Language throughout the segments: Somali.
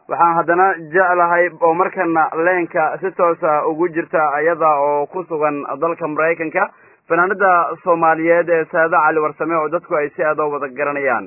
waxaan haddana jeclahay oo markana leenka si toosa ugu jirta iyada oo ku sugan dalka maraykanka fanaanada soomaaliyeed ee saado cali warsame oo dadku ay si aada wada garanayaan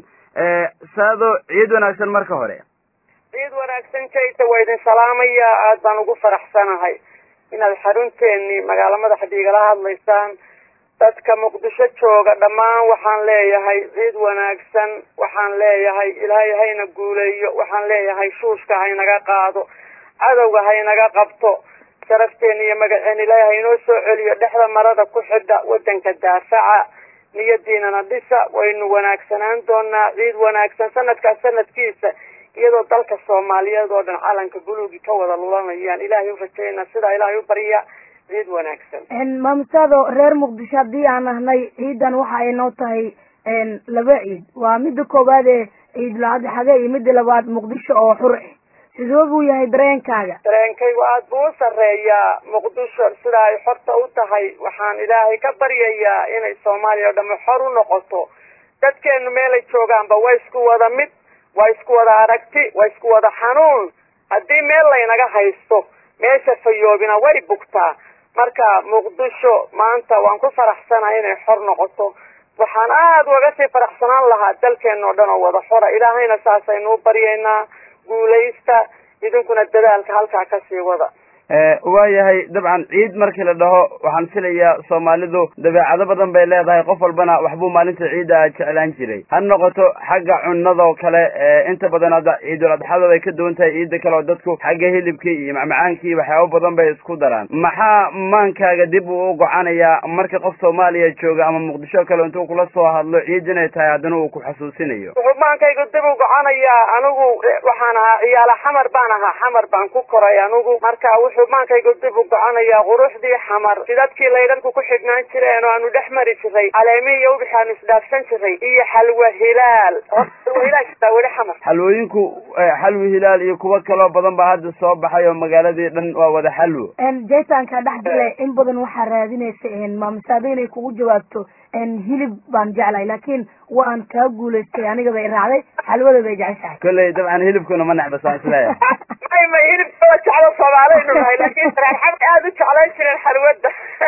saado ciid wanaagsan marka hore ciid wanaagsan jayta waa idin salaamaya aada baan ugu faraxsanahay inaad xarunteennii magaalo madaxda igala hadlaysaan dadka muqdisho jooga dhammaan waxaan leeyahay ciid wanaagsan waxaan leeyahay ilaahay hayna guuleeyo waxaan leeyahay shuushka haynaga qaado cadowga haynaga qabto sharafteena iyo magaceen ilaahay haynoo soo celiyo dhexda marada ku xidha waddanka daafaca niyadiinana dhisa waynu wanaagsanaan doonaa ciid wanaagsan sanadkaas sanadkiisa iyadoo dalka soomaaliyeed oo dhan calanka buluugi ka wada lulanayaan ilaahay u rajayna sidaa ilaahay u barya ciid wanaagsan maamusaado reer muqdisho haddii aan ahnay ciidan waxa ay noo tahay laba ciid waa midda koowaad ee ciid laadixade iyo midda labaad muqdisho oo xur ah sidoo buu yahay dareenkaaga dareenkaygu aada buu u sarreeyaa muqdisho sida ay xorta u tahay waxaan ilaahay ka baryayaa inay soomaaliya oo dhamme xor u noqoto dadkeenu meelay joogaanba waa isku wada mid waa isku wada aragti waa isku wada xanuun haddii meel laynaga haysto meesha fayoobina way bugtaa marka muqdisho maanta waan ku faraxsanahay inay xor noqoto waxaan aada uga sii faraxsanaan lahaa dalkeena oo dhan oo wada xora ilaahayna saasaynu u baryaynaa guulaysta idinkuna dadaalka halkaa kasii wada waayahay dabcan ciid markii la dhaho waxaan filayaa soomaalidu dabeecado badan bay leedahay qof walbana waxbuu maalinta ciidda jeclaan jiray ha noqoto xagga cunadoo kale inta badan hadda ciidul adxada bay ka duwan tahay ciidda kale oo dadku xagga hilibkii iyo macmacaankii waxyaabo badan bay isku daraan maxaa maankaaga dib uu u gocanayaa marka qof soomaaliya jooga ama muqdisho kale intuu kula soo hadlo ciid inay tahay haddana uu ku xasuusinayo wuxuu maankaygu dib u goconayaa anigu waxaan ahaa ciyaala xamar baan ahaa xamar baan ku koray anigu marka wuxuu maankaygu dib u goconayaa quruxdii xamar sidadkii laydhanku ku xidhnaan jireen oo aanu dhex mari jiray caleemihii iyo ubixaanu isdhaafsan jiray iyo xalwa hilaal xalwa hilaal jirtaa weli xamar xalwooyinku xalwi hilaal iyo kuwo kaloo badan baa hadda soo baxay oo magaaladii dhan waa wada xalwo jaytanka dhex gale in badan waxaa raadinaysa maamisaado inay kugu jawaabto hilib baan jeclahay laakiin waan kaa guulaystay aniga bay raacday xalwada bay jeceshahay kolley dabcan hilibkuna ma necba saan isleeyahay may may hilibka waa jeclo soomaaliynu nahay laakiin reerxamar aada u jeclayn jireen xalwada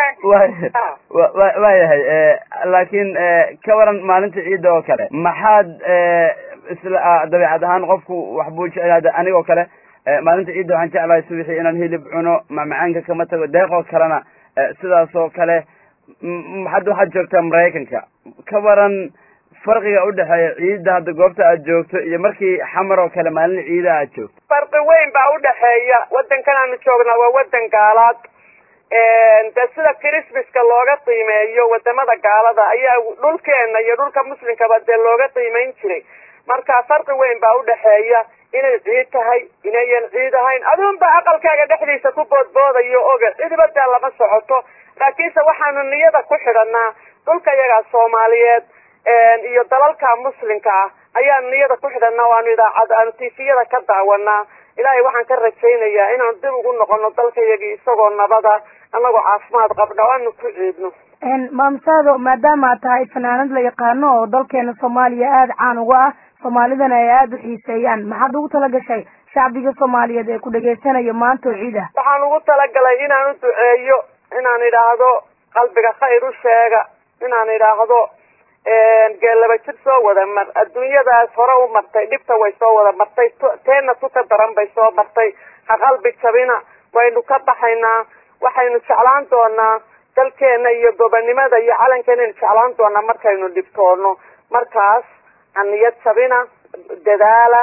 wa waayahay laakiin ka waran maalinta ciidda oo kale maxaad isla dabeecad ahaan qofku waxbuu jeclaada anigoo kale maalinta ciidda waxaan jeclahay subixii inaan hilib cuno macmacaanka kama tago deeqoo kalena sidaas oo kale hadda waxaad joogtaa maraykanka ka waran farqiga udhexeeya ciidda hadda goobta aad joogto iyo markii xamar oo kale maalin ciida aad joogto farqi weyn baa udhexeeya waddankan aanu joognaa waa waddan gaalaad de sida christmaska looga qiimeeyo wadamada gaalada ayaa dhulkeena iyo dhulka muslimkaba dee looga qiimeyn jiray marka farqi weyn baa udhexeeya inay ciid tahay inayan ciid ahayn aduunba aqalkaaga dhexdiisa ku boodboodayo oga cidiba dee lama socoto laakiinse waxaanu niyada ku xidhanaa dhulka iyagaa soomaaliyeed iyo dalalka muslimka ah ayaanu niyada ku xidhanaa waanu idaacad aanu tifiyada ka daawanaa ilaahay waxaan ka rajaynayaa inaanu dib ugu noqono dalka iyagii isagoo nabada anagoo caafimaad qabna o aanu ku ciidno maamsaado maadaama aad tahay fanaanad la yaqaano oo dalkeena soomaaliya aada caan uga ah soomaalidana ay aada u xiiseeyaan maxaad ugu tala gashay shacbiga soomaaliyeed ee ku dhagaysanayo maanta oo ciid ah waxaan ugu talagalay inaan u duceeyo inaan idhaahdo qalbiga khayr u sheega inaan idhaahdo geellaba jir soo wada mar adduunyadaas hore u martay dhibta way soo wada martay teenna tuka daran bay soo martay ha qalbi jabina waynu ka baxaynaa waxaynu jeclaan doonaa dalkeena iyo gobonimada iyo calankeena jeclaan doonaa markaynu dhibtoono markaas haniyad jabina dadaala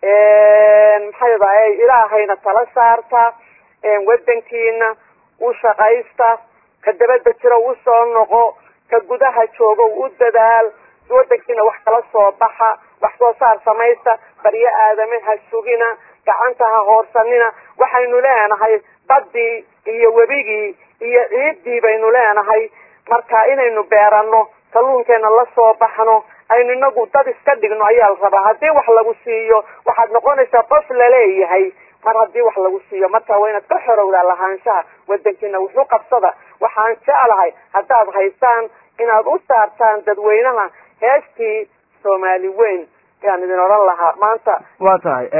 maxay dahay ilaahayna tala saarta wadankiina u shaqaysta ka dabada jiro u soo noqo ka gudaha joogo u dadaal wadankiina wax kala soo baxa wax soo saar samaysta baryo aadame ha sugina gacanta ha hoorsanina waxaynu leenahay badii iyo webigii iyo ciiddii baynu leenahay marka inaynu beerano kalluunkeena la soo baxno aynu inagu dad iska dhigno ayaa la rabaa haddii wax lagu siiyo waxaad noqonaysaa qof laleeyahay mar haddii wax lagu siiyo marka waa inaad ka xorowdaa lahaanshaha wadankiina wuxuu qabsada waxaan jeclahay haddaad haysaan inaad u saartaan dadweynaha heestii soomaali weyn ayaan idin odhan lahaa maanta waa tahay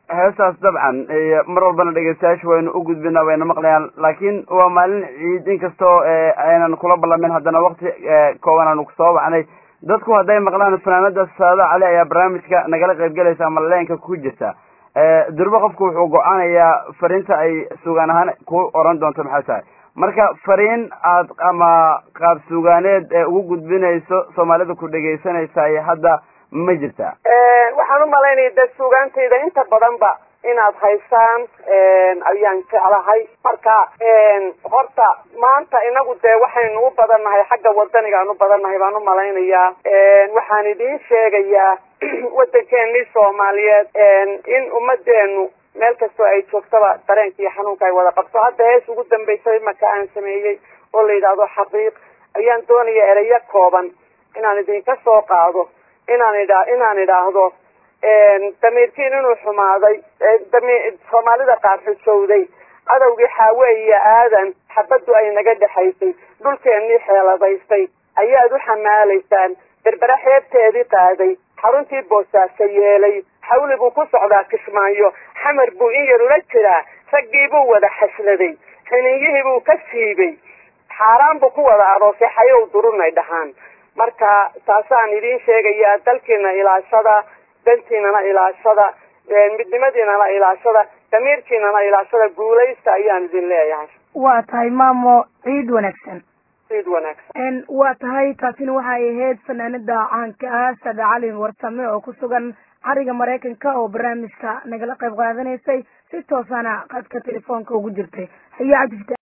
heestaas dabcan iyo mar walbana dhegeystayaasha waynu u gudbinaa wayna maqlayaan laakiin waa maalin ciid inkastoo aynan kula ballamin haddana wakti kooban aanu kusoo wacnay dadku hadday maqlaan fanaanada saada cali ayaa barnaamijka nagala qaybgelaysa ama leenka ku jirta durbo qofku wuxuu go-aanayaa fariinta ay sugaan ahaan ku oran doonto maxay tahay marka fariin aad ama qaab sugaaneed ee ugu gudbinayso soomaalida ku dhegaysanaysaay hadda ma jirta waxaan u malaynaya de suugaantayda inta badanba inaad haysaan ayaan jeclahay marka horta maanta inagu dee waxaynu u badannahay xagga wadanigaan u badannahay baan u malaynayaa waxaan idiin sheegayaa waddankeenii soomaaliyeed in ummadeenu meel kastoo ay joogtaba dareenka iyo xanuunka ay wada qabto hadda hees ugu dambaysay marka aan sameeyey oo la yidhaahdo xaqiiq ayaan doonaya ereyo kooban inaan idinka soo qaado inaan idha inaan idhaahdo damiirkiin inuu xumaaday soomaalida qaar xujowday cadowgii xaawe iyo aadan xabaddu ay naga dhexaysay dhulkeennii xeeladaystay ayaad u xamaalaysaan berbera xeebteedii qaaday xaruntii boosaaso yeelay xawli buu ku socdaa kismaayo xamar buu in yar ula jiraa raggii buu wada xasladay xininyihii buu ka siibay xaaraan buu ku wada aroosay xayow durunay dhahaan marka taasaan idiin sheegayaa dalkiina ilaashada dantiinana ilaashada midnimadiinana ilaashada damiirkiinana ilaashada guulaysta ayaan idin leeyahay waa tahay maamo ciid wanaagsan ciid wanaagsan waa tahay taasina waxay ahayd fanaanada caanka ah sada cali warsame oo ku sugan cariga maraykanka oo barnaamijka nagala qayb qaadanaysay si toosana qadka telefoonka ugu jirtay hayaa cabdifta